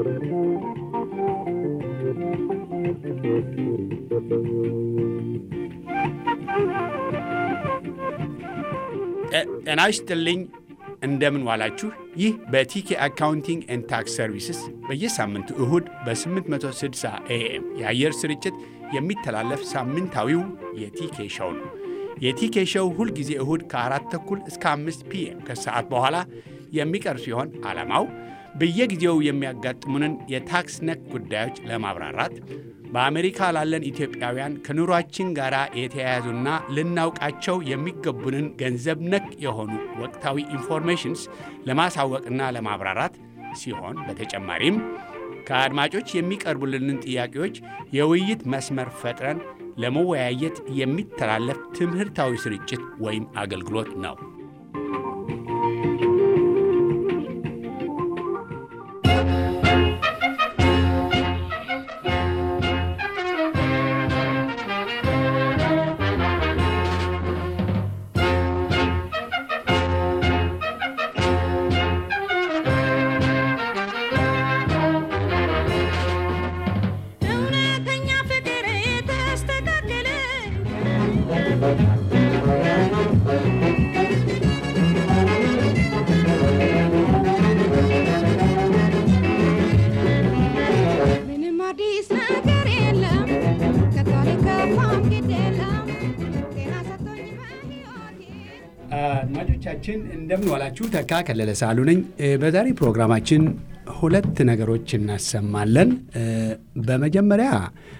ጤና ይስጥልኝ። እንደምን ዋላችሁ። ይህ በቲኬ አካውንቲንግ ኤንድ ታክስ ሰርቪስስ በየሳምንቱ እሁድ በ860 ኤኤም የአየር ስርጭት የሚተላለፍ ሳምንታዊው የቲኬ ሸው ነው። የቲኬ ሸው ሁልጊዜ እሁድ ከአራት ተኩል እስከ አምስት ፒኤም ከሰዓት በኋላ የሚቀርብ ሲሆን ዓላማው በየጊዜው የሚያጋጥሙንን የታክስ ነክ ጉዳዮች ለማብራራት በአሜሪካ ላለን ኢትዮጵያውያን ከኑሯችን ጋር የተያያዙና ልናውቃቸው የሚገቡንን ገንዘብ ነክ የሆኑ ወቅታዊ ኢንፎርሜሽንስ ለማሳወቅና ለማብራራት ሲሆን በተጨማሪም ከአድማጮች የሚቀርቡልንን ጥያቄዎች የውይይት መስመር ፈጥረን ለመወያየት የሚተላለፍ ትምህርታዊ ስርጭት ወይም አገልግሎት ነው። አድማጮቻችን እንደምን ዋላችሁ። ተካ ከለለ ሳሉ ነኝ። በዛሬ ፕሮግራማችን ሁለት ነገሮች እናሰማለን። በመጀመሪያ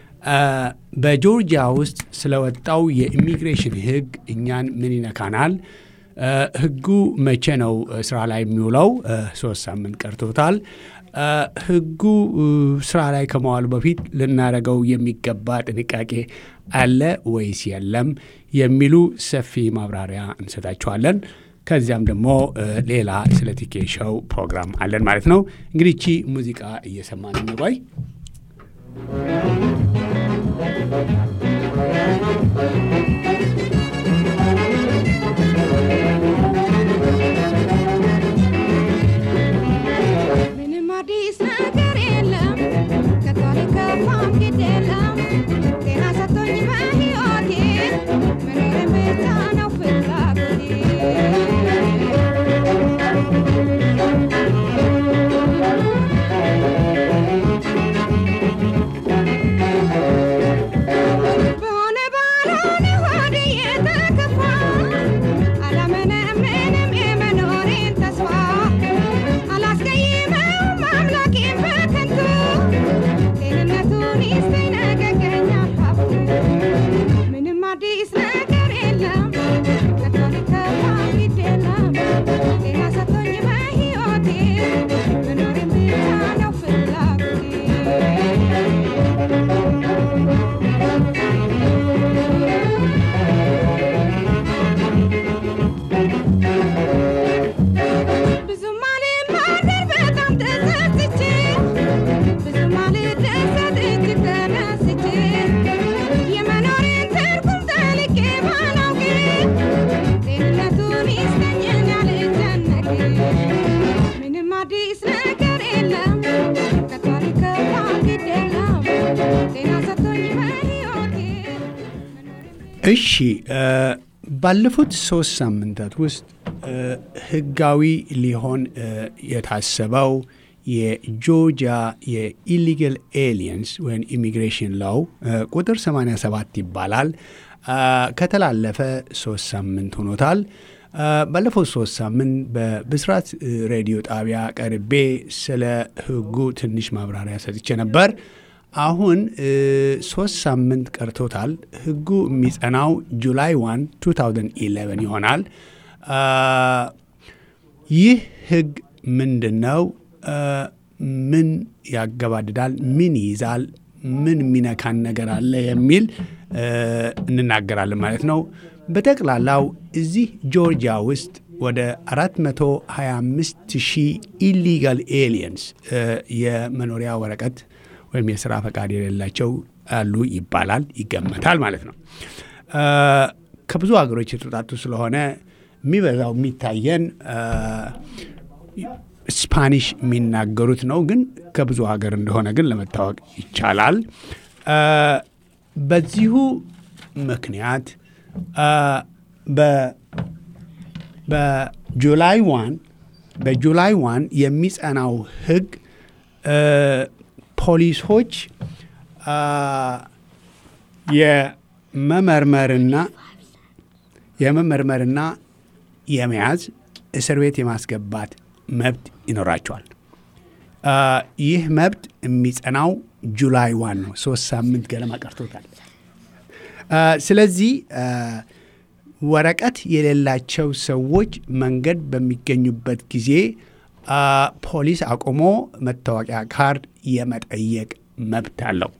በጆርጂያ ውስጥ ስለወጣው የኢሚግሬሽን ሕግ እኛን ምን ይነካናል? ሕጉ መቼ ነው ስራ ላይ የሚውለው? ሶስት ሳምንት ቀርቶታል። ሕጉ ስራ ላይ ከመዋሉ በፊት ልናደርገው የሚገባ ጥንቃቄ አለ ወይስ የለም የሚሉ ሰፊ ማብራሪያ እንሰጣችኋለን። ከዚያም ደግሞ ሌላ ስለ ቲኬ ሾው ፕሮግራም አለን ማለት ነው። እንግዲህ ቺ ሙዚቃ እየሰማን እንቆይ። ምንም አዲስ ነገር የለም ከቶሌ ከፋም ግድ የለም ጤና ሰጥቶኝ በሕይወቴ መኖርን ብቻ ነው ፍላጎቴ በሆነ ባልሆነ ሆዴ የተከፋ አላመነምንም የመኖሬን ተስፋ አላስቀይመውም አምላኬን በከንቱ ጤንነቱን ይስጠኝ ነገገኛ ሀብቱ ምንም አዲስ ነገር የለም ከቶ ሊከፋ ግድ የለም ጤና ሰጥቶኝ በሕይወቴ መኖሬን ብቻ ነው ፍላጎቴ ብዙም አልናገር በጣም ተጸጽቼ ብዙም አልደሰት እጅግ ተነስቼ የመኖሬን ትርጉም ጠልቄ ባላውቅ ጤንነቱን ይስጠኝን ያልጨነቅ ምንም አዲስ ነገር የለም ከቶ ሊከፋ ግድ የለም ጤና ሰጥቶኝ በሕይወቴ እሺ ባለፉት ሶስት ሳምንታት ውስጥ ህጋዊ ሊሆን የታሰበው የጆርጂያ የኢሊጋል ኤሊየንስ ወይም ኢሚግሬሽን ላው ቁጥር 87 ይባላል ከተላለፈ ሶስት ሳምንት ሆኖታል። ባለፈው ሶስት ሳምንት በብስራት ሬዲዮ ጣቢያ ቀርቤ ስለ ህጉ ትንሽ ማብራሪያ ሰጥቼ ነበር። አሁን ሶስት ሳምንት ቀርቶታል። ህጉ የሚጸናው ጁላይ 1 2011 ይሆናል። ይህ ህግ ምንድን ነው? ምን ያገባድዳል? ምን ይይዛል? ምን የሚነካን ነገር አለ የሚል እንናገራለን ማለት ነው። በጠቅላላው እዚህ ጆርጂያ ውስጥ ወደ 425 ሺህ ኢሊጋል ኤሊየንስ የመኖሪያ ወረቀት ወይም የስራ ፈቃድ የሌላቸው አሉ ይባላል፣ ይገመታል ማለት ነው። ከብዙ ሀገሮች የተውጣጡ ስለሆነ የሚበዛው የሚታየን ስፓኒሽ የሚናገሩት ነው፣ ግን ከብዙ ሀገር እንደሆነ ግን ለመታወቅ ይቻላል። በዚሁ ምክንያት በጁላይ ዋን በጁላይ ዋን የሚጸናው ህግ ፖሊሶች የመመርመርና የመመርመርና የመያዝ እስር ቤት የማስገባት መብት ይኖራቸዋል። ይህ መብት የሚጸናው ጁላይ ዋን ነው። ሶስት ሳምንት ገለማ ቀርቶታል። ስለዚህ ወረቀት የሌላቸው ሰዎች መንገድ በሚገኙበት ጊዜ ፖሊስ አቁሞ መታወቂያ ካርድ የመጠየቅ መብት አለው።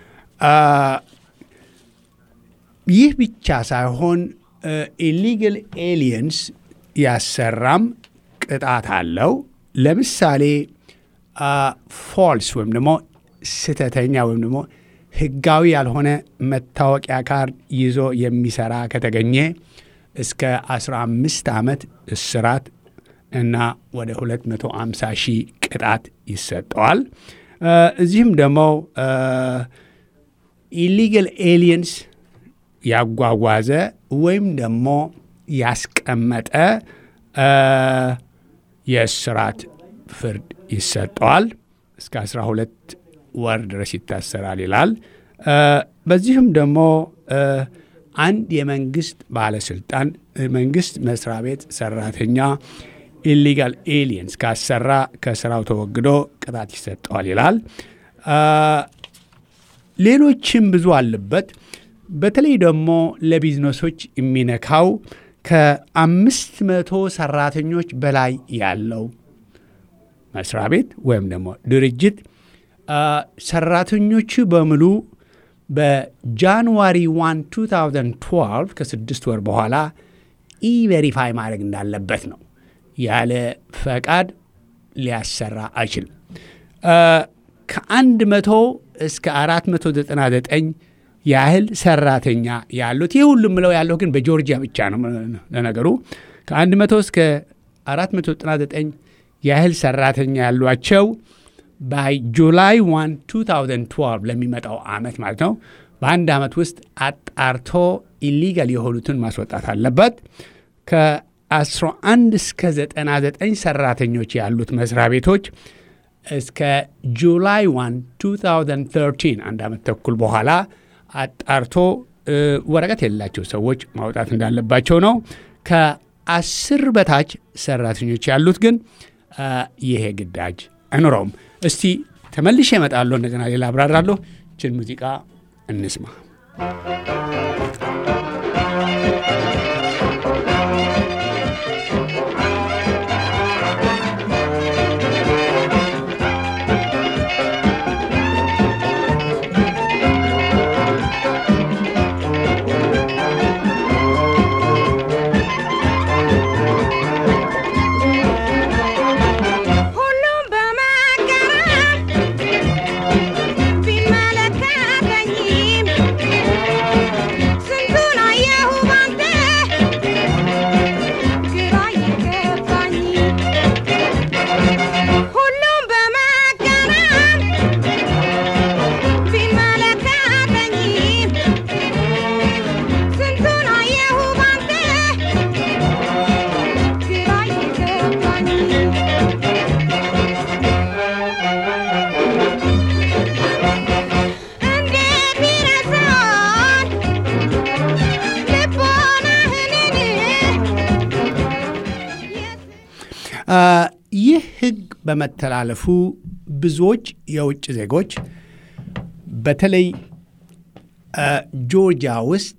ይህ ብቻ ሳይሆን ኢሊጋል ኤሊየንስ ያሰራም ቅጣት አለው። ለምሳሌ ፎልስ ወይም ደግሞ ስህተተኛ ወይም ደግሞ ህጋዊ ያልሆነ መታወቂያ ካርድ ይዞ የሚሰራ ከተገኘ እስከ 15 ዓመት እስራት እና ወደ 250 ሺህ ቅጣት ይሰጠዋል። እዚህም ደግሞ ኢሊጋል ኤሊየንስ ያጓጓዘ ወይም ደግሞ ያስቀመጠ የእስራት ፍርድ ይሰጠዋል። እስከ 12 ወር ድረስ ይታሰራል ይላል። በዚህም ደግሞ አንድ የመንግስት ባለስልጣን መንግስት መስሪያ ቤት ሰራተኛ ኢሊጋል ኤሊየንስ ካሰራ ከስራው ተወግዶ ቅጣት ይሰጠዋል ይላል። ሌሎችም ብዙ አለበት። በተለይ ደግሞ ለቢዝነሶች የሚነካው ከአምስት መቶ ሰራተኞች በላይ ያለው መስሪያ ቤት ወይም ደግሞ ድርጅት ሰራተኞቹ በሙሉ በጃንዋሪ 1 2012 ከስድስት ወር በኋላ ኢቬሪፋይ ማድረግ እንዳለበት ነው። ያለ ፈቃድ ሊያሰራ አይችልም። ከአንድ መቶ እስከ 499 ያህል ሰራተኛ ያሉት ይህ ሁሉም ምለው ያለው ግን በጆርጂያ ብቻ ነው። ለነገሩ ከአንድ መቶ እስከ 499 ያህል ሰራተኛ ያሏቸው ባይ ጁላይ 1 2012 ለሚመጣው ዓመት ማለት ነው። በአንድ ዓመት ውስጥ አጣርቶ ኢሊጋል የሆኑትን ማስወጣት አለበት። ከ11 እስከ 99 ሰራተኞች ያሉት መስሪያ ቤቶች እስከ ጁላይ 1 2013 አንድ ዓመት ተኩል በኋላ አጣርቶ ወረቀት የሌላቸው ሰዎች ማውጣት እንዳለባቸው ነው። ከአስር በታች ሰራተኞች ያሉት ግን ይሄ ግዳጅ አይኖረውም። እስቲ ተመልሼ እመጣለሁ። እንደገና ሌላ አብራራለሁ። ችን ሙዚቃ እንስማ። ሁሉም በመገረም ቢመለከተኝም ስንቱን አየሁ ባንተ ግራ የገባኝ ሁሉም በመገረም ቢመለከተኝም ስንቱን አየሁ ባንተ ግራ የገባኝ እንዴት ይረሳል ልቦናህንን ይህ ሕግ በመተላለፉ ብዙዎች የውጭ ዜጎች በተለይ ጆርጂያ ውስጥ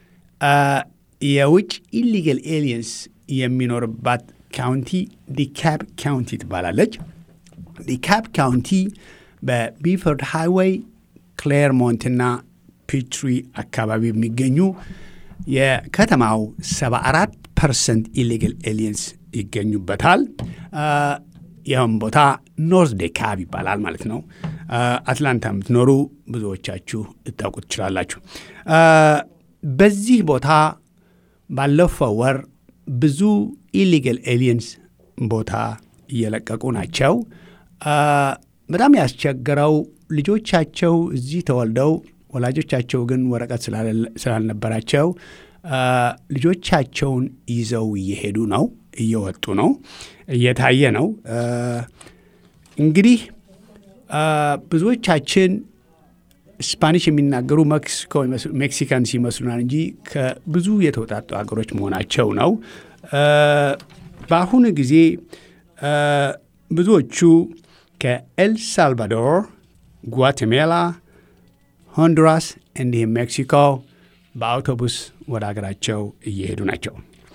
የውጭ ኢሊጋል ኤሊየንስ የሚኖርባት ካውንቲ ዲካፕ ካውንቲ ትባላለች። ዲካፕ ካውንቲ በቢፈርድ ሃይዌይ ክሌርሞንትና ፒትሪ አካባቢ የሚገኙ የከተማው 74 ፐርሰንት ኢሊጋል ኤሊየንስ ይገኙበታል። ይህም ቦታ ኖርዝ ዴካብ ይባላል ማለት ነው። አትላንታ የምትኖሩ ብዙዎቻችሁ ልታውቁ ትችላላችሁ። በዚህ ቦታ ባለፈው ወር ብዙ ኢሊጋል ኤሊየንስ ቦታ እየለቀቁ ናቸው። በጣም ያስቸገረው ልጆቻቸው እዚህ ተወልደው ወላጆቻቸው ግን ወረቀት ስላልነበራቸው ልጆቻቸውን ይዘው እየሄዱ ነው፣ እየወጡ ነው፣ እየታየ ነው። እንግዲህ ብዙዎቻችን ስፓኒሽ የሚናገሩ ሜክሲኮ ሜክሲካንስ ይመስሉናል እንጂ ከብዙ የተውጣጡ ሀገሮች መሆናቸው ነው። በአሁኑ ጊዜ ብዙዎቹ ከኤል ሳልቫዶር፣ ጓቴሜላ፣ ሆንዱራስ እንዲሁም ሜክሲኮ በአውቶቡስ ወደ ሀገራቸው እየሄዱ ናቸው።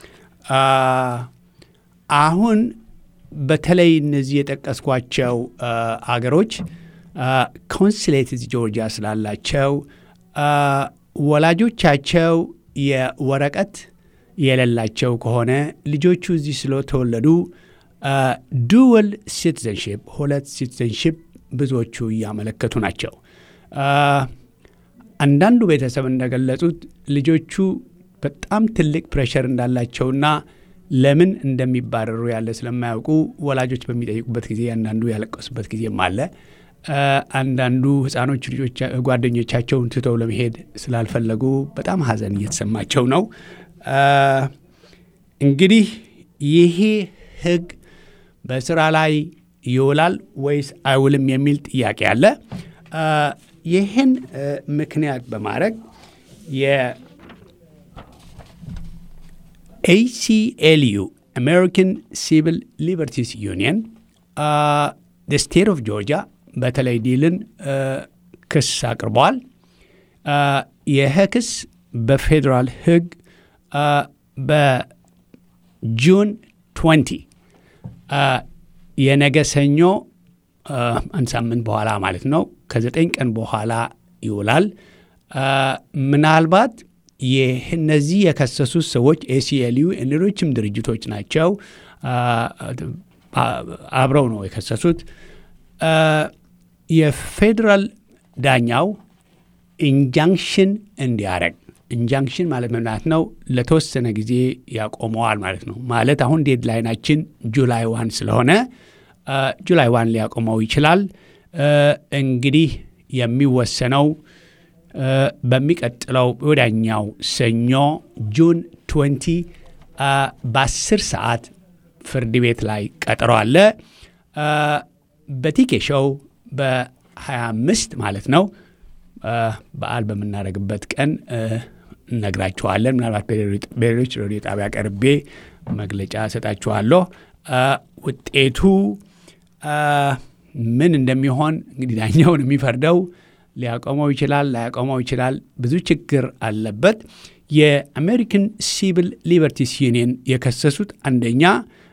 አሁን በተለይ እነዚህ የጠቀስኳቸው አገሮች ኮንስሌት እዚህ ጆርጂያ ስላላቸው ወላጆቻቸው የወረቀት የሌላቸው ከሆነ ልጆቹ እዚህ ስለተወለዱ ዱወል ሲቲዘንሽፕ ሁለት ሲቲዘንሽፕ ብዙዎቹ እያመለከቱ ናቸው። አንዳንዱ ቤተሰብ እንደገለጹት ልጆቹ በጣም ትልቅ ፕሬሸር እንዳላቸውና ለምን እንደሚባረሩ ያለ ስለማያውቁ ወላጆች በሚጠይቁበት ጊዜ አንዳንዱ ያለቀሱበት ጊዜም አለ። አንዳንዱ ህፃኖች ልጆች ጓደኞቻቸውን ትተው ለመሄድ ስላልፈለጉ በጣም ሀዘን እየተሰማቸው ነው። እንግዲህ ይሄ ህግ በስራ ላይ ይውላል ወይስ አይውልም የሚል ጥያቄ አለ። ይህን ምክንያት በማድረግ የኤሲኤልዩ አሜሪካን ሲቪል ሊበርቲስ ዩኒየን ስቴት ኦፍ ጆርጂያ በተለይ ዲልን ክስ አቅርበዋል። ይህ ክስ በፌዴራል ህግ በጁን 20 የነገ ሰኞ አንድ ሳምንት በኋላ ማለት ነው ከዘጠኝ ቀን በኋላ ይውላል። ምናልባት እነዚህ የከሰሱት ሰዎች ኤሲኤልዩ ሌሎችም ድርጅቶች ናቸው። አብረው ነው የከሰሱት። የፌዴራል ዳኛው ኢንጃንክሽን እንዲያረግ ኢንጃንክሽን ማለት መምናት ነው ለተወሰነ ጊዜ ያቆመዋል ማለት ነው። ማለት አሁን ዴድላይናችን ጁላይ ዋን ስለሆነ ጁላይ ዋን ሊያቆመው ይችላል። እንግዲህ የሚወሰነው በሚቀጥለው ወዳኛው ሰኞ ጁን 20 በ10 ሰዓት ፍርድ ቤት ላይ ቀጠሮ አለ። በቲኬ ሾው በ25 ማለት ነው በዓል በምናደርግበት ቀን እነግራችኋለን። ምናልባት በሌሎች ሬዲዮ ጣቢያ ቀርቤ መግለጫ እሰጣችኋለሁ። ውጤቱ ምን እንደሚሆን እንግዲህ ዳኛውን የሚፈርደው ሊያቆመው ይችላል፣ ላያቆመው ይችላል። ብዙ ችግር አለበት። የአሜሪካን ሲቪል ሊበርቲስ ዩኒየን የከሰሱት አንደኛ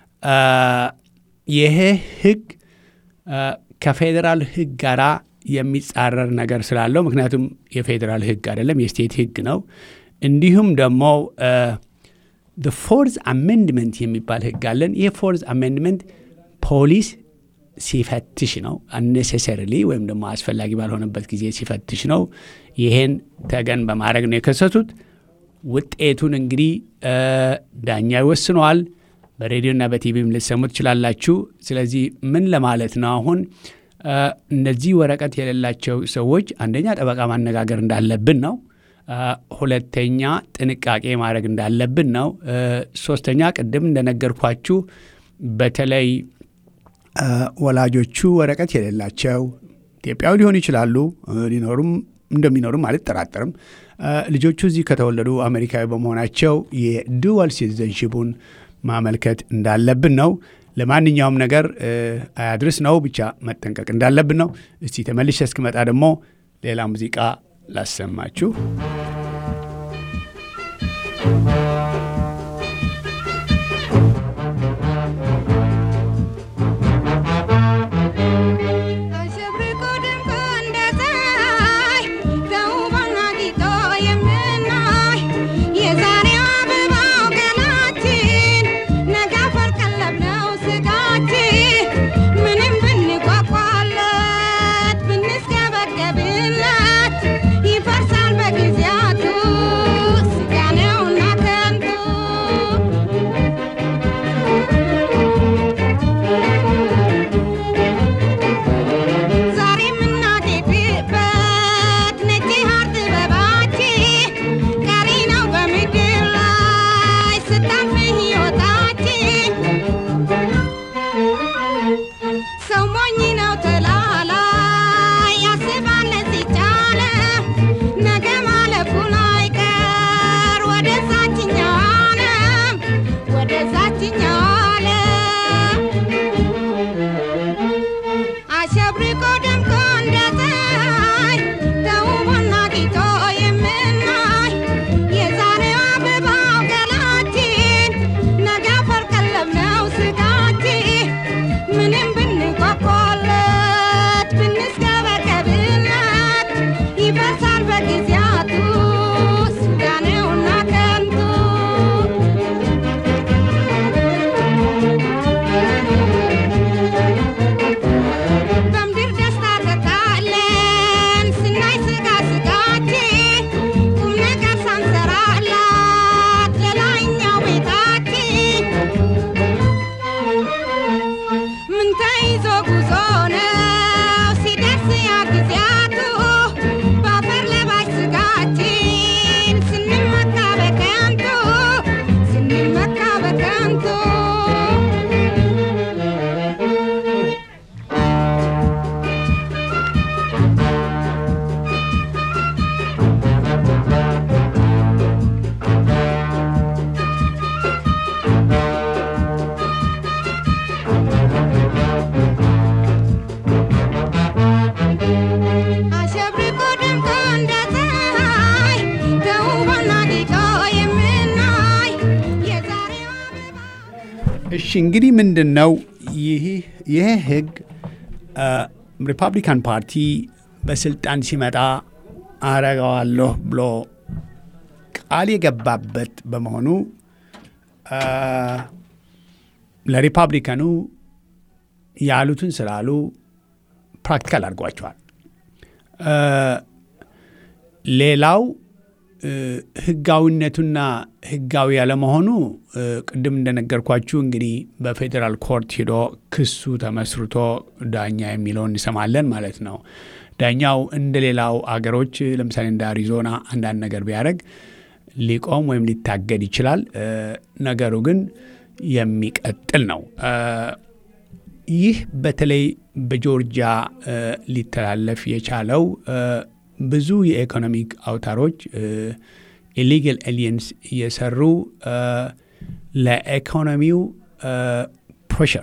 ይሄ ህግ ከፌዴራል ህግ ጋር የሚጻረር ነገር ስላለው፣ ምክንያቱም የፌዴራል ህግ አይደለም የስቴት ህግ ነው። እንዲሁም ደግሞ ፎርዝ አሜንድመንት የሚባል ህግ አለን። ይህ ፎርዝ አሜንድመንት ፖሊስ ሲፈትሽ ነው። አኔሴሰርሊ ወይም ደግሞ አስፈላጊ ባልሆነበት ጊዜ ሲፈትሽ ነው። ይሄን ተገን በማድረግ ነው የከሰሱት። ውጤቱን እንግዲህ ዳኛ ይወስነዋል። በሬዲዮና በቲቪም ልትሰሙ ትችላላችሁ። ስለዚህ ምን ለማለት ነው አሁን እነዚህ ወረቀት የሌላቸው ሰዎች አንደኛ ጠበቃ ማነጋገር እንዳለብን ነው። ሁለተኛ ጥንቃቄ ማድረግ እንዳለብን ነው። ሶስተኛ ቅድም እንደነገርኳችሁ በተለይ ወላጆቹ ወረቀት የሌላቸው ኢትዮጵያዊ ሊሆኑ ይችላሉ፣ ሊኖሩም እንደሚኖሩም አልጠራጠርም። ልጆቹ እዚህ ከተወለዱ አሜሪካዊ በመሆናቸው የዱዋል ሲቲዘንሺፑን ማመልከት እንዳለብን ነው። ለማንኛውም ነገር አያድርስ ነው፣ ብቻ መጠንቀቅ እንዳለብን ነው። እስቲ ተመልሼ እስክመጣ ደግሞ ሌላ ሙዚቃ ላሰማችሁ። አሸብርቆ ደምቆ እንደ ፀሐይ ተውቦና ጊጦ የምናይ የዛሬው አበባው ገላችን ነገ አፈር ቀለብ ነው ስጋችን ምንም ብንቋቋለት ብንስገበገብለት ይፈርሳል በጊዜው እሺ እንግዲህ ምንድን ነው ይህ ይህ ህግ ሪፐብሊካን ፓርቲ በስልጣን ሲመጣ አረገዋለሁ ብሎ ቃል የገባበት በመሆኑ አ፣ ለሪፐብሊካኑ ያሉትን ስላሉ ፕራክቲካል አድርጓቸዋል። አ፣ ሌላው እ፣ ህጋዊነቱና ህጋዊ ያለመሆኑ እ፣ ቅድም እንደነገርኳችሁ እንግዲህ በፌዴራል ኮርት ሂዶ ክሱ ተመስርቶ ዳኛ የሚለውን እንሰማለን ማለት ነው። ዳኛው እንደ ሌላው አገሮች ለምሳሌ እንደ አሪዞና አንዳንድ ነገር ቢያደርግ ሊቆም ወይም ሊታገድ ይችላል። እ፣ ነገሩ ግን የሚቀጥል ነው። እ፣ ይህ በተለይ በጆርጂያ እ፣ ሊተላለፍ የቻለው እ፣ ብዙ የኢኮኖሚክ አውታሮች ኢሊጋል ኤሊየንስ እየሰሩ እ፣ ለኢኮኖሚው ፕሬሸር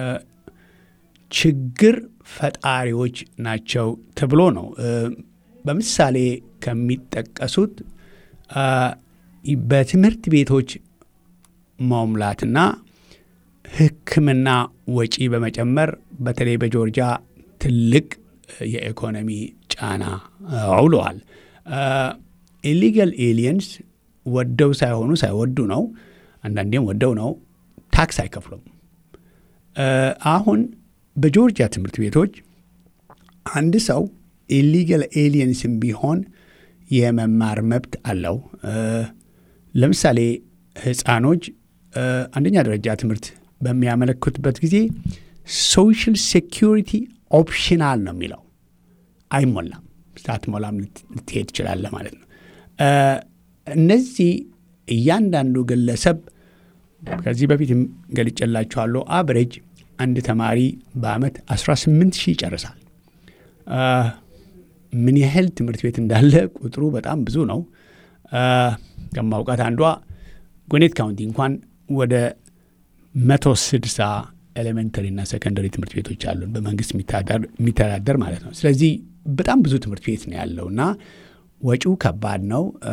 ችግር ፈጣሪዎች ናቸው ተብሎ ነው። እ፣ በምሳሌ ከሚጠቀሱት አ፣ በትምህርት ቤቶች መሙላትና ሕክምና ወጪ በመጨመር በተለይ በጆርጂያ ትልቅ የኢኮኖሚ ጫና አውለዋል። ኢሊጋል ኤሊየንስ ወደው ሳይሆኑ ሳይወዱ ነው፣ አንዳንዴም ወደው ነው፣ ታክስ አይከፍሉም። አ፣ አሁን በጆርጂያ ትምህርት ቤቶች አንድ ሰው ኢሊጋል ኤሊየንስም ቢሆን የመማር መብት አለው። እ፣ ለምሳሌ ህፃኖች እ፣ አንደኛ ደረጃ ትምህርት በሚያመለክቱበት ጊዜ ሶሻል ሴኪሪቲ ኦፕሽናል ነው የሚለው አይሞላም። ሳትሞላም ልት- ልትሄድ ትችላለህ ማለት ነው። እ፣ እነዚህ እያንዳንዱ ግለሰብ ከዚህ በፊት ገልጨላችኋለሁ። አብሬጅ አንድ ተማሪ በአመት 18 ሺህ ይጨርሳል። አ፣ ምን ያህል ትምህርት ቤት እንዳለ ቁጥሩ በጣም ብዙ ነው። አ፣ ከማውቃት አንዷ ጎኔት ካውንቲ እንኳን ወደ መቶ ስድሳ ኤሌመንተሪ እና ሰከንደሪ ትምህርት ቤቶች አሉን በመንግስት የሚተዳደር- የሚተዳደር ማለት ነው። ስለዚህ በጣም ብዙ ትምህርት ቤት ነው ያለው እና ወጪው ከባድ ነው። አ፣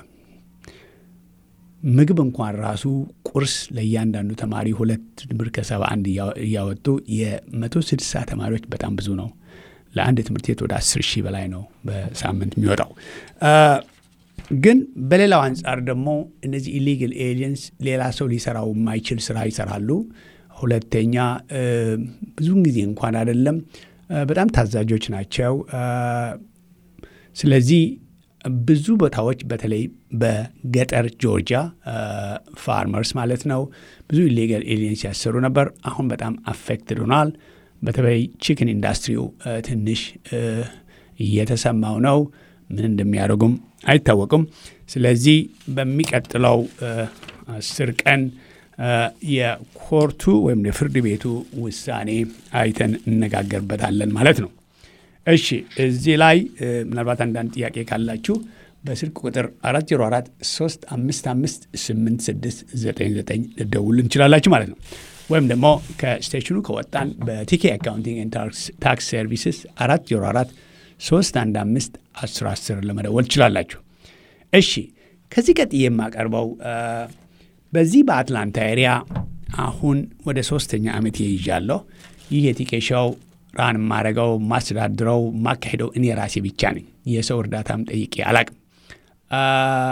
ምግብ እንኳን ራሱ ቁርስ ለእያንዳንዱ ተማሪ ሁለት ብር ከሰባ አንድ እያ- እያወጡ የመቶ ስድሳ ተማሪዎች በጣም ብዙ ነው። ለአንድ ትምህርት ቤት ወደ አስር ሺህ በላይ ነው በሳምንት የሚወጣው። አ፣ ግን በሌላው አንጻር ደግሞ እነዚህ ኢሊጋል ኤሊየንስ ሌላ ሰው ሊሰራው የማይችል ስራ ይሰራሉ። ሁለተኛ እ፣ ብዙውን ጊዜ እንኳን አይደለም እ፣ በጣም ታዛዦች ናቸው። አ፣ ስለዚህ ብዙ ቦታዎች በተለይ በገጠር ጆርጂያ ፋርመርስ ማለት ነው ብዙ ኢሌጋል ኤሊየንስ ያሰሩ ነበር። አሁን በጣም አፌክትድ ሆኗል። በተለይ ቺክን ኢንዱስትሪው እ፣ ትንሽ እ፣ እየተሰማው ነው። ምን እንደሚያደርጉም አይታወቁም። ስለዚህ በሚቀጥለው እ፣ አስር ቀን እ፣ የኮርቱ ወይም የፍርድ ቤቱ ውሳኔ አይተን እነጋገርበታለን ማለት ነው። እሺ እዚህ ላይ እ፣ ምናልባት አንዳንድ ጥያቄ ካላችሁ በስልክ ቁጥር 404 355 8699 ልደውሉ እንችላላችሁ ማለት ነው። ወይም ደግሞ ከስቴሽኑ ከወጣን በቲኬ አካውንቲንግ ኤንድ ታክስ ሰርቪስስ 404 315 1010 ለመደወል ትችላላችሁ። እሺ ከዚህ ቀጥዬ የማቀርበው እ፣ በዚህ በአትላንታ ኤሪያ አሁን ወደ ሶስተኛ ዓመት ይይዣለሁ። ይህ የቲኬ ሾው ራን የማረገው ማስተዳድረው ማካሄደው እኔ ራሴ ብቻ ነኝ። የሰው እርዳታም ጠይቄ አላቅም። አ፣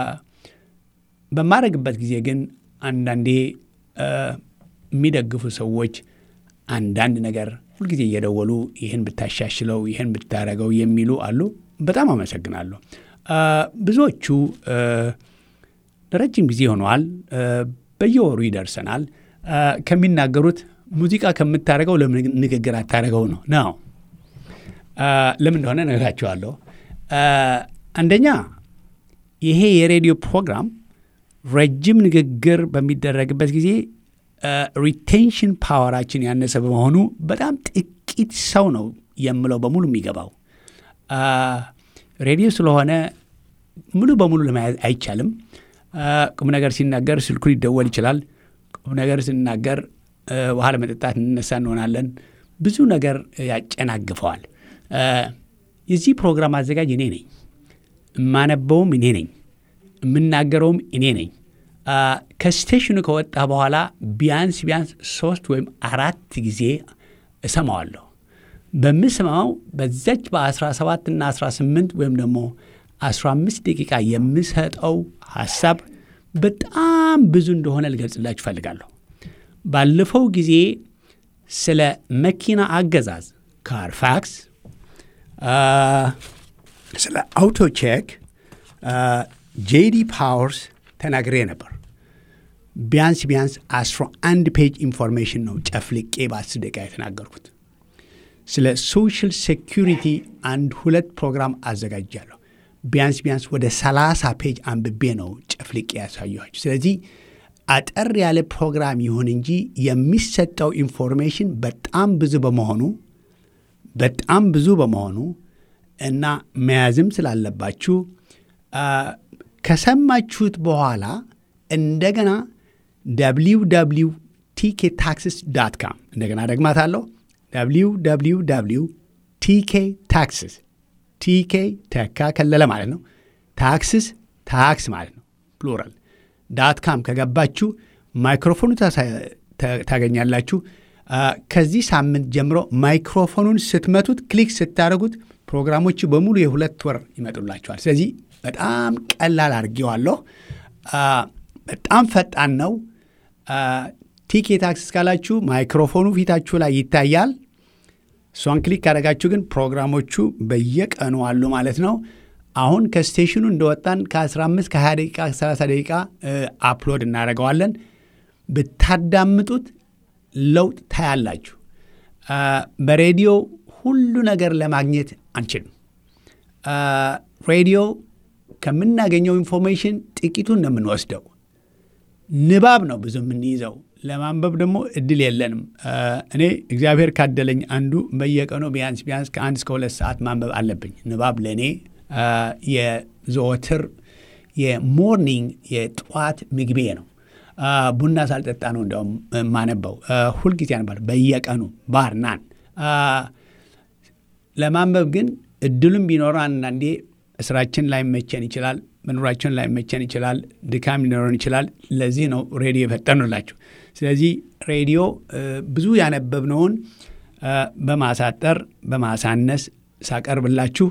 በማረግበት ጊዜ ግን አንዳንዴ አ፣ የሚደግፉ ሰዎች አንዳንድ ነገር ሁልጊዜ እየደወሉ ይህን ብታሻሽለው፣ ይህን ብታረገው የሚሉ አሉ። በጣም አመሰግናለሁ። አ፣ ብዙዎቹ አ፣ ለረጅም ጊዜ ሆነዋል። አ፣ በየወሩ ይደርሰናል። አ፣ ከሚናገሩት ሙዚቃ ከምታደርገው ለምን ንግግር አታደርገው ነው ነው። አ፣ ለምን እንደሆነ እነግራችኋለሁ። አ፣ አንደኛ ይሄ የሬዲዮ ፕሮግራም ረጅም ንግግር በሚደረግበት ጊዜ ሪቴንሽን ፓወራችን ያነሰ በመሆኑ በጣም ጥቂት ሰው ነው የምለው በሙሉ የሚገባው። አ፣ ሬዲዮ ስለሆነ ሙሉ በሙሉ ለመያዝ አይቻልም። አ፣ ቁም ነገር ሲናገር ስልኩ ሊደወል ይችላል። ቁም ነገር ሲናገር አ፣ ውሃ ለመጠጣት እንነሳ እንሆናለን። ብዙ ነገር ያጨናግፈዋል። አ፣ የዚህ ፕሮግራም አዘጋጅ እኔ ነኝ። የማነበውም እኔ ነኝ። የምናገረውም እኔ ነኝ። ከስቴሽኑ ከወጣ በኋላ ቢያንስ ቢያንስ ሶስት ወይም አራት ጊዜ እሰማዋለሁ። በምሰማው በዛች በ17 እና 18 ወይም ደግሞ 15 ደቂቃ የምሰጠው ሀሳብ በጣም ብዙ እንደሆነ ልገልጽላችሁ እፈልጋለሁ። ባለፈው ጊዜ ስለ መኪና አገዛዝ ካርፋክስ፣ ስለ አውቶቼክ፣ ጄዲ ፓወርስ ተናግሬ ነበር። ቢያንስ ቢያንስ 11 ፔጅ ኢንፎርሜሽን ነው ጨፍልቄ በአስር ደቂቃ የተናገርኩት። ስለ ሶሻል ሴኪሪቲ አንድ ሁለት ፕሮግራም አዘጋጃለሁ። ቢያንስ ቢያንስ ወደ 30 ፔጅ አንብቤ ነው ጨፍልቄ ያሳየኋቸው። ስለዚህ አጠር ያለ ፕሮግራም ይሁን እንጂ የሚሰጠው ኢንፎርሜሽን በጣም ብዙ በመሆኑ በጣም ብዙ በመሆኑ እና መያዝም ስላለባችሁ ከሰማችሁት በኋላ እንደገና ደብሊው ደብሊው ቲኬ ታክስስ ዳት ካም እንደገና ደግማታለሁ። ደብሊው ደብሊው ደብሊው ቲኬ ታክስስ ቲኬ ተካ ከለለ ማለት ነው። ታክስስ ታክስ ማለት ነው ፕሉራል ዳት ካም ከገባችሁ ማይክሮፎኑ ታገኛላችሁ። ከዚህ ሳምንት ጀምሮ ማይክሮፎኑን ስትመቱት ክሊክ ስታደርጉት ፕሮግራሞቹ በሙሉ የሁለት ወር ይመጡላችኋል። ስለዚህ በጣም ቀላል አድርጌዋለሁ። በጣም ፈጣን ነው። ቲኬ ታክስ ካላችሁ ማይክሮፎኑ ፊታችሁ ላይ ይታያል። እሷን ክሊክ ካደረጋችሁ ግን ፕሮግራሞቹ በየቀኑ አሉ ማለት ነው። አሁን ከስቴሽኑ እንደወጣን ከ15 ከ20 ደቂቃ 30 ደቂቃ አፕሎድ እናደርገዋለን። ብታዳምጡት ለውጥ ታያላችሁ። በሬዲዮ ሁሉ ነገር ለማግኘት አንችልም። ሬዲዮ ከምናገኘው ኢንፎርሜሽን ጥቂቱን ነው የምንወስደው። ንባብ ነው ብዙ የምንይዘው። ለማንበብ ደግሞ እድል የለንም። እኔ እግዚአብሔር ካደለኝ አንዱ በየቀኑ ቢያንስ ቢያንስ ከአንድ እስከ ሁለት ሰዓት ማንበብ አለብኝ። ንባብ ለእኔ የዘወትር የሞርኒንግ የጠዋት ምግቤ ነው። ቡና ሳልጠጣ ነው እንዲያውም የማነበው። ሁልጊዜ አነባለሁ በየቀኑ ባር ናን። ለማንበብ ግን እድሉም ቢኖረ አንዳንዴ ስራችን ላይመቸን ይችላል፣ መኖራችን ላይመቸን ይችላል፣ ድካም ሊኖረን ይችላል። ለዚህ ነው ሬዲዮ የፈጠርንላችሁ። ስለዚህ ሬዲዮ ብዙ ያነበብነውን በማሳጠር በማሳነስ ሳቀርብላችሁ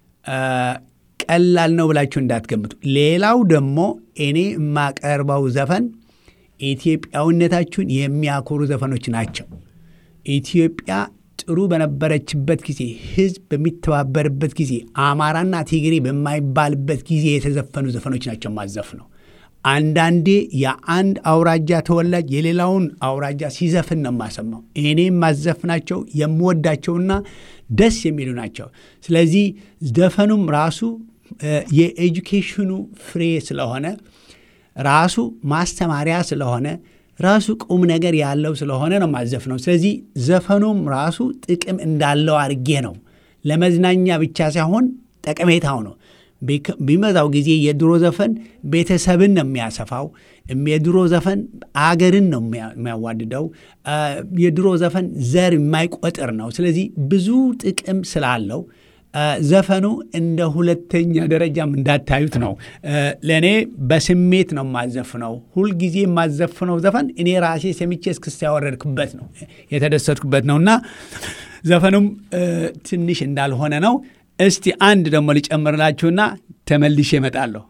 ቀላል ነው ብላችሁ እንዳትገምቱ። ሌላው ደግሞ እኔ የማቀርበው ዘፈን ኢትዮጵያዊነታችሁን የሚያኮሩ ዘፈኖች ናቸው። ኢትዮጵያ ጥሩ በነበረችበት ጊዜ፣ ሕዝብ በሚተባበርበት ጊዜ፣ አማራና ትግሬ በማይባልበት ጊዜ የተዘፈኑ ዘፈኖች ናቸው ማዘፍ ነው። አንዳንዴ የአንድ አውራጃ ተወላጅ የሌላውን አውራጃ ሲዘፍን ነው የማሰማው። እኔ የማዘፍናቸው የምወዳቸውና ደስ የሚሉ ናቸው። ስለዚህ ዘፈኑም ራሱ የኤጁኬሽኑ ፍሬ ስለሆነ ራሱ ማስተማሪያ ስለሆነ ራሱ ቁም ነገር ያለው ስለሆነ ነው ማዘፍነው። ስለዚህ ዘፈኑም ራሱ ጥቅም እንዳለው አድርጌ ነው ለመዝናኛ ብቻ ሳይሆን ጠቀሜታው ነው። ቢመዛው ጊዜ የድሮ ዘፈን ቤተሰብን ነው የሚያሰፋው። የድሮ ዘፈን አገርን ነው የሚያዋድደው። የድሮ ዘፈን ዘር የማይቆጥር ነው። ስለዚህ ብዙ ጥቅም ስላለው ዘፈኑ እንደ ሁለተኛ ደረጃም እንዳታዩት ነው። ለእኔ በስሜት ነው የማዘፍነው። ሁልጊዜ የማዘፍነው ዘፈን እኔ ራሴ ሰምቼ እስክስታ ያወረድኩበት ነው የተደሰትኩበት ነው እና ዘፈኑም ትንሽ እንዳልሆነ ነው። እስቲ አንድ ደግሞ ሊጨምርላችሁና ተመልሼ እመጣለሁ።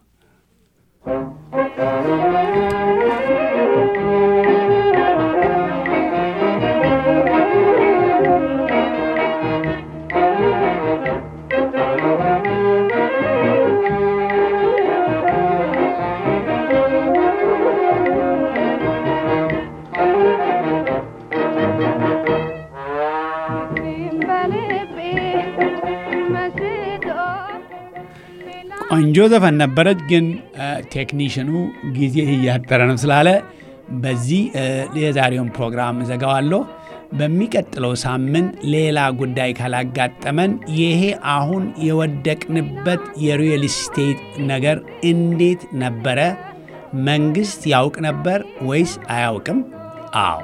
ቆንጆ ዘፈን ነበረች፣ ግን ቴክኒሽኑ ጊዜ እያጠረ ነው ስላለ በዚህ የዛሬውን ፕሮግራም ዘጋዋለሁ። በሚቀጥለው ሳምንት ሌላ ጉዳይ ካላጋጠመን ይሄ አሁን የወደቅንበት የሪል ስቴት ነገር እንዴት ነበረ? መንግስት ያውቅ ነበር ወይስ አያውቅም? አዎ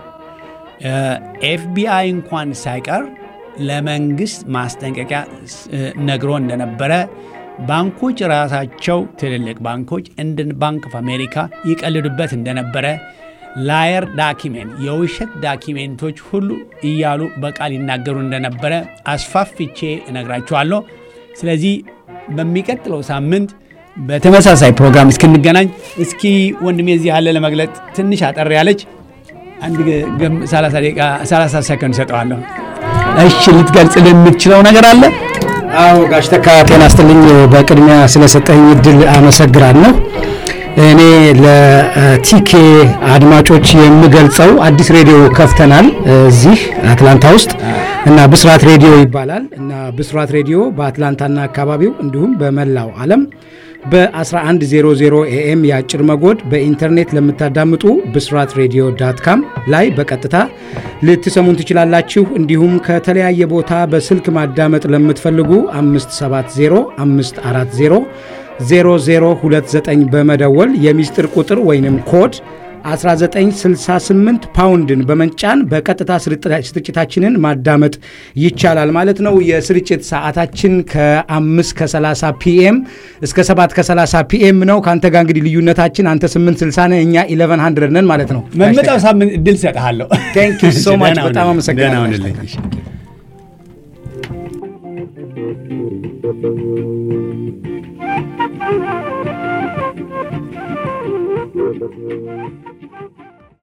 ኤፍቢአይ እንኳን ሳይቀር ለመንግስት ማስጠንቀቂያ ነግሮ እንደነበረ ባንኮች ራሳቸው ትልልቅ ባንኮች እንደ ባንክ ኦፍ አሜሪካ ይቀልዱበት እንደነበረ ላየር ዳኪሜንት የውሸት ዳኪሜንቶች ሁሉ እያሉ በቃል ይናገሩ እንደነበረ አስፋፍቼ እነግራችኋለሁ። ስለዚህ በሚቀጥለው ሳምንት በተመሳሳይ ፕሮግራም እስክንገናኝ እስኪ ወንድሜ እዚህ ያለ ለመግለጥ ትንሽ አጠር ያለች አንድ 30 ሰከንድ ሰጠዋለሁ። እሺ ልትገልጽ የምትችለው ነገር አለ? አዎ ጋሽ ተካ ጤና ይስጥልኝ። በቅድሚያ ስለሰጠኝ እድል አመሰግናለሁ። እኔ ለቲኬ አድማጮች የምገልጸው አዲስ ሬዲዮ ከፍተናል እዚህ አትላንታ ውስጥ እና ብስራት ሬዲዮ ይባላል እና ብስራት ሬዲዮ በአትላንታና አካባቢው እንዲሁም በመላው ዓለም በ1100 ኤኤም የአጭር መጎድ በኢንተርኔት ለምታዳምጡ ብስራት ሬዲዮ ዳት ካም ላይ በቀጥታ ልትሰሙን ትችላላችሁ። እንዲሁም ከተለያየ ቦታ በስልክ ማዳመጥ ለምትፈልጉ 570 540 0029 በመደወል የሚስጥር ቁጥር ወይንም ኮድ 1968 ፓውንድን በመጫን በቀጥታ ስርጭታችንን ማዳመጥ ይቻላል ማለት ነው። የስርጭት ሰዓታችን ከ5 ከ30 ፒኤም እስከ 7 ከ30 ፒኤም ነው። ከአንተ ጋር እንግዲህ ልዩነታችን አንተ 860 ነህ፣ እኛ 1100 ነን ማለት ነው። መምጣው ሳምንት እድል ሰጥሃለሁ። ቴንክ ዩ ሶ ማች በጣም አመሰግናለሁ። ደህና ሁንልኝ።